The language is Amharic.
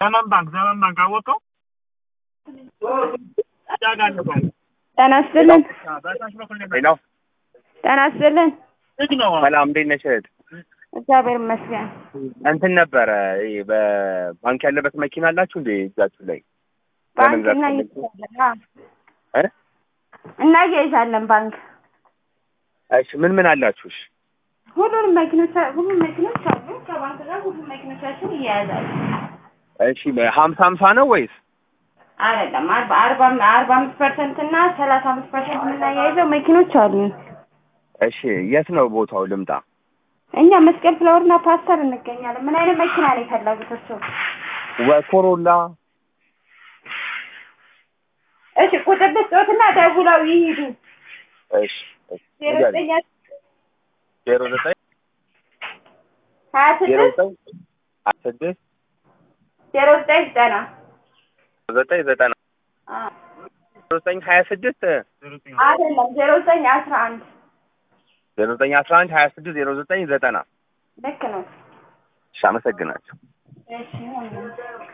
ዘመን ባንክ ዘመን ባንክ አወቀው ጤና ይስጥልን። በታች በኩል ነው ሄሎ ጤና ይስጥልን። ልጅ ነው ሰላም፣ እንዴት ነሽ እህት? እግዚአብሔር ይመስገን። እንትን ነበረ ይሄ በባንክ ያለበት መኪና አላችሁ እንዴ እጃችሁ ላይ? ባንክ ለመግዛት እናያይዛለን። አዎ፣ እ? እናያይዛለን ባንክ እሺ ምን ምን አላችሁ? እሺ ሁሉንም መኪኖች ሁሉም መኪኖች አሉ። ከባንክ ጋር ሁሉም መኪኖቻችን እያያዛሉ። እሺ ሀምሳ ሀምሳ ነው ወይስ? አይደለም አርባ አርባ አርባ አምስት ፐርሰንት እና ሰላሳ አምስት ፐርሰንት የምናያይዘው መኪኖች አሉ። እሺ የት ነው ቦታው ልምጣ? እኛ መስቀል ፍላወርና ፓስተር እንገኛለን። ምን አይነት መኪና ነው የፈለጉት እርስዎ? ወኮሮላ እሺ ቁጥር ልስጦትና ደውለው ይሂዱ። እሺ እሺ ዜሮ ዘጠኝ ዜሮ ዘጠኝ ሀያ ዜሮ ስድስት ዘጠኝ ሀያ ስድስት ዜሮ ዘጠኝ ዘጠና ዘጠኝ ዘጠና አዎ። ዜሮ ዘጠኝ ሀያ ስድስት አይደለም ዜሮ ዘጠኝ አስራ አንድ ዜሮ ዘጠኝ አስራ አንድ ሀያ ስድስት ዜሮ ዘጠኝ ዘጠና ልክ ነው። እሺ አመሰግናለሁ። እሺ